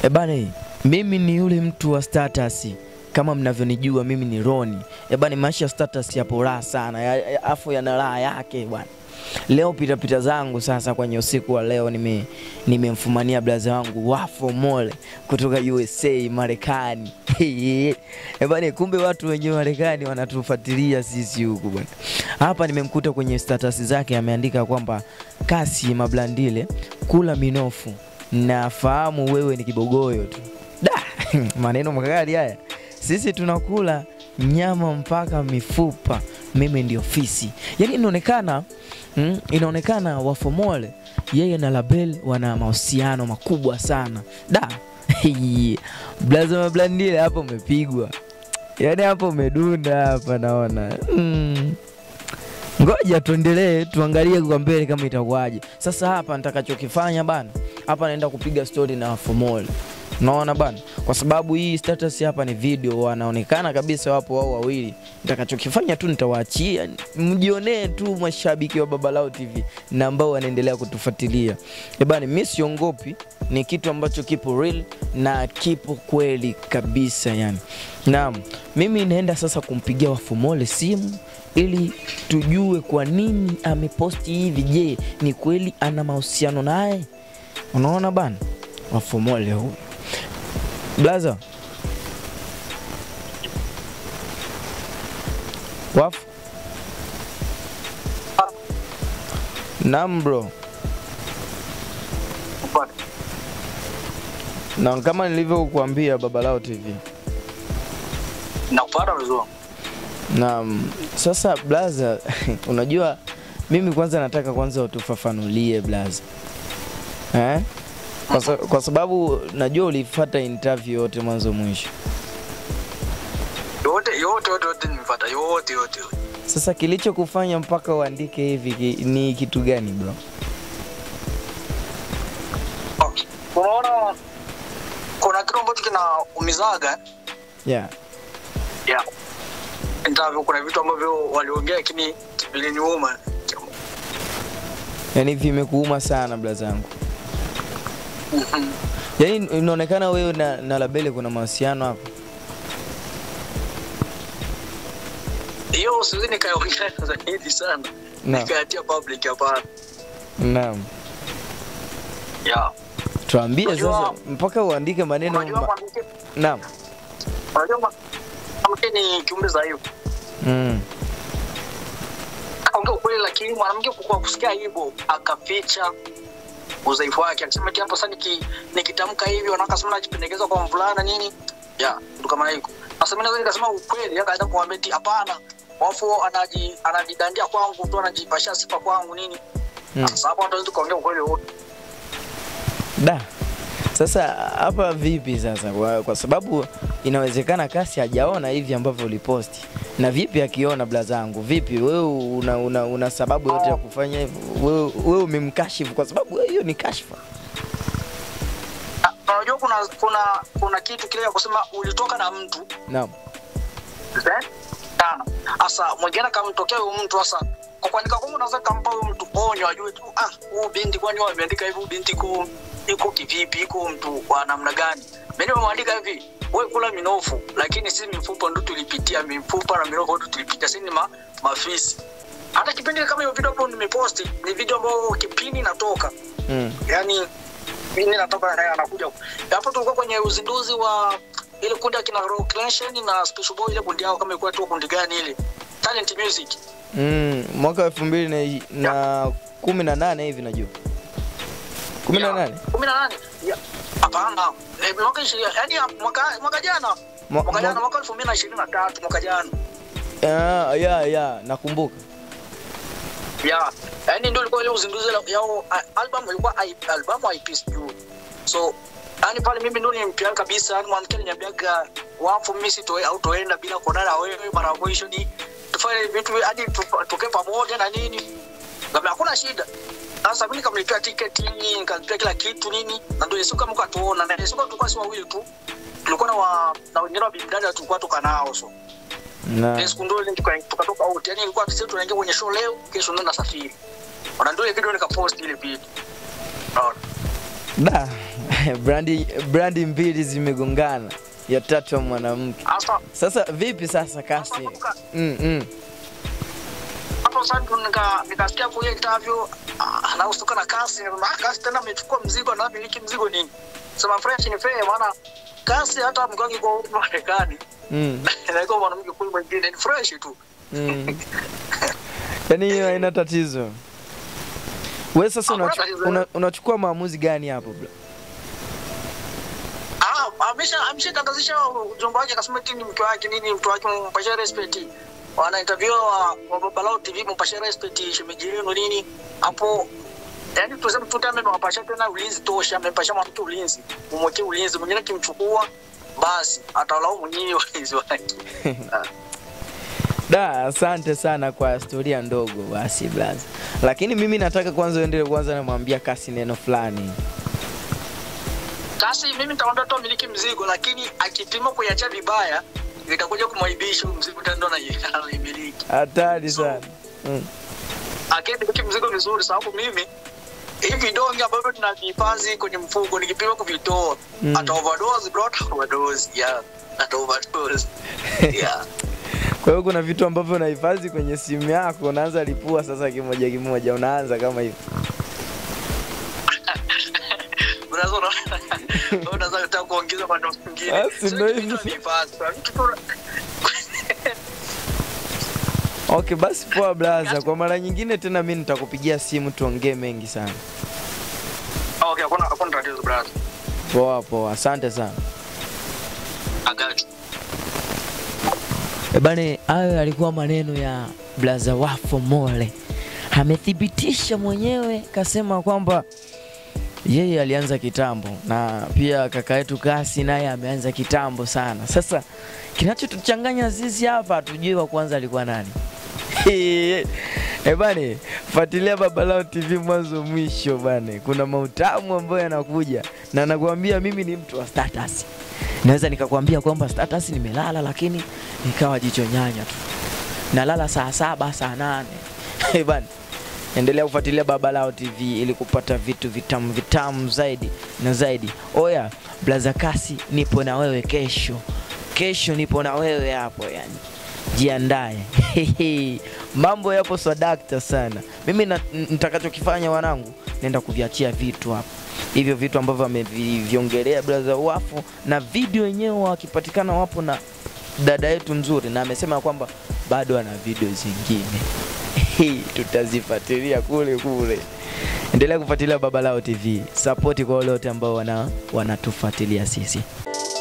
Ebane, mimi ni yule mtu wa status kama mnavyonijua mimi ni Roni. Ebane, maisha ya status yapo raha sana, ya- ya- afu yana raha yake bwana. Leo pitapita zangu sasa kwenye usiku wa leo nime nimemfumania blaza wangu Wafo Mole kutoka USA Marekani. Ebane, kumbe watu wenye Marekani wanatufuatilia sisi huku bwana. Hapa nimemkuta kwenye status zake ameandika kwamba kasi mablandile kula minofu nafahamu wewe ni kibogoyo tu da maneno makali haya sisi tunakula nyama mpaka mifupa mimi ndio fisi yaani inaonekana mm, inaonekana wafomole yeye na label wana mahusiano makubwa sana da blaza mablandile hapo umepigwa yaani hapo umedunda hapa naona mm. Ngoja tuendelee tuangalie kwa mbele kama itakuwaje. Sasa hapa nitakachokifanya bana, hapa naenda kupiga story na Fomol. Unaona bana, kwa sababu hii status hapa ni video, wanaonekana kabisa wapo wao wawili. Nitakachokifanya tu nitawaachia mjionee tu mashabiki wa Babalao TV na ambao wanaendelea kutufuatilia. Eh bana, mimi siongopi, ni kitu ambacho kipo real na kipo kweli kabisa yani. Naam, mimi naenda sasa kumpigia Wafumole simu ili tujue kwa nini ameposti hivi. Je, ni kweli ana mahusiano naye? Unaona bana, Wafumole huyu blaza wafu Naam bro, na kama nilivyokuambia Babalao TV nakupata vizuri Naam, sasa blaza, unajua mimi kwanza nataka kwanza utufafanulie blaza eh? Kwa, sa, kwa sababu najua ulifuata interview yote mwanzo mwisho. yote yote yote yote nimepata yote yote yote. Sasa kilichokufanya mpaka uandike hivi ki, ni kitu gani bro? Okay. unaona kuna kitu ambacho kinaumizaga Yeah. yeah. interview kuna vitu ambavyo waliongea lakini viliniuma Yaani vimekuuma sana blazangu. Mhm. Yaani inaonekana wewe na, na Labele kuna mahusiano hapo. hiyo siwezi nikaongea zaidi sana Naam. nikayatia public hapana Naam. yeah. Tuambie Unajua- sasa mpaka uandike maneno unajua ma... mwanamke Naam. unajua mwanamke ni kiumbe dhaifu Mm. akaongea ukweli lakini mwanamke kwa kusikia hivyo akaficha udhaifu wake akisema kiapo sasa niki, nikitamka hivi wanawake sema najipendekeza kwa mvulana nini ya ndo kama hiko sasa mimi naweza nikasema ukweli akaanza kumwambia eti hapana wafu anaji anajidandia kwangu tu anajipashia sifa kwangu nini Mm. sasa hapo hatuwezi tukaongea ukweli wote Da. Sasa hapa vipi sasa kwa, kwa sababu inawezekana kasi hajaona hivi ambavyo uliposti. Na vipi akiona blazangu? Vipi wewe una, una, una sababu yote ya kufanya hivyo? Wewe wewe umemkashifu kwa sababu hiyo ni kashfa. Na- na unajua kuna kuna kuna kitu kile ya kusema ulitoka na mtu Naam. Eh? sana sasa mwingine akamtokea huyu mtu sasa kwa kuandika kwangu unaweza kampa huyu mtu onyo ajue tu ah huyu binti kwani wao ameandika hivi huyu binti iko iko kivipi iko mtu wa namna gani mimi nimemwandika hivi wewe kula minofu lakini sisi mifupa ndo tulipitia mifupa na minofu ndo tulipitia sisi ni ma, mafisi hata kipindi kama hiyo video ambayo nimeposti ni video ambayo kipindi natoka Mm. yani mimi natoka naye anakuja hapo tulikuwa kwenye uzinduzi wa ile kundi ya kina Rock Nation na Special Boy ile kundi yao kama ilikuwa tu kundi gani ile Talent Music Mm. Mwaka elfu mbili na, na kumi na nane hivi najua. kumi na nane kumi na nane Ya, hapana Eh, mwaka ishirini yani mwaka mwaka jana Mwa- mwaka jana mwa- mwaka elfu mbili na ishirini na tatu mwaka jana Ah, ya ya nakumbuka. ya yani ndio ilikuwa ile uzinduzi la- yao a- album ilikuwa I- album IP sijui so yani pale mimi ndio nimpia kabisa yani mwanamke aliniambiaga wafu mimi sitoe au toenda bila kuonana na wewe mara ya mwisho ni tufanye vitu hadi tu- tukae pamoja na nini kama hakuna shida sasa mimi nikamlipia tiketi nikalipia kila kitu nini na ndio siku kama katuona na siku tulikuwa si wawili tu tulikuwa na wa, na wengine wa bimdada tulikuwa tuka nao so Na Ile siku ndio ile tuka- tukatoka out yani ilikuwa sisi tunaingia kwenye show leo kesho ndio nasafiri ona ndio ile video nikapost ile video Unaona? da brandi brandi mbili zimegongana, ya tatu ya mwanamke. Sasa Sasa vipi sasa kasi? sasa kumbuka, Mm, mm. hapo sasa ndo nika nikasikia hapo hiyo interview ah, anahusuka na kasi na kasi tena amechukua mzigo na miliki mzigo nini sema fresh ni fair maana kasi hata mgongi kwa huko Marekani Mm, na iko mwanamke kule mwingine ni fresh tu mm. Yaani hiyo haina tatizo. Wewe sasa Hakuna unachu- tatizo. una- unachukua maamuzi gani hapo bro? ah amesha ameshatangazisha ujumbe wake akasema eti ni mke wake nini mtu wake mpashe respect wana interview wa, wa Babalao TV mpashe respect shemeji yenu nini hapo yani tuseme tu kama amewapasha tena ulinzi tosha amepasha mwanamke ulinzi umwekee ulinzi mwingine kimchukua basi atalaumu nyinyi walinzi wake Ah. Da, asante sana kwa historia ndogo basi blaza. Lakini mimi nataka kwanza uendelee kwanza namwambia kasi neno fulani. Kasi mimi nitamwambia tu amiliki mzigo, lakini akipima kuiacha vibaya itakuja kumwaibisha huyu mzigo tena ndo anai- anaimiliki. Hatari sana. Mm. Akimiliki mzigo vizuri, sababu mimi hivi vidonge ambavyo tunavihifadhi kwenye mfuko nikipima kuvitoa Mm. ata overdose bro, ata overdose yeah, ata overdose yeah. Kwa hiyo kuna vitu ambavyo unahifadhi kwenye simu yako, unaanza lipua sasa kimoja kimoja, unaanza kama hivyo. Unaweza una- unaweza kutaka kuongeza maneno mengine. Basi Sio ndio vitu hivyo. tunavihifadhi, kuna vitu tu- Okay, basi poa blaza. Kwa mara nyingine tena mimi nitakupigia simu tuongee mengi sana. Okay, hakuna hakuna tatizo brother. Poa poa, asante sana. I got you. E bane, hayo yalikuwa maneno ya blaza Wafo Mole. Amethibitisha mwenyewe, kasema kwamba yeye alianza kitambo na pia kaka yetu Kasi naye ameanza kitambo sana. Sasa kinachotuchanganya sisi hapa hatujui wa kwanza alikuwa nani. Eh bane, fuatilia Babalao TV mwanzo mwisho bane. Kuna mautamu ambayo yanakuja na nakwambia mimi ni mtu wa status. Naweza nikakwambia kwamba status nimelala lakini nikawa jicho nyanya tu. Nalala saa saba, saa nane. Eh bane. Endelea kufuatilia Babalao TV ili kupata vitu vitamu vitamu zaidi na zaidi. Oya, Blaza Kasi nipo na wewe kesho. Kesho nipo na wewe hapo yani. Jiandae. Mambo yapo swadakta sana. Mimi na- nitakachokifanya wanangu, naenda kuviachia vitu hapo. Hivyo vitu ambavyo ameviongelea Blaza Wafu na video yenyewe wakipatikana wapo na dada yetu nzuri na amesema kwamba bado ana video zingine. Tutazifuatilia kule kule. Endelea kufuatilia Babalao TV. Sapoti kwa wale wote ambao wana wanatufuatilia sisi.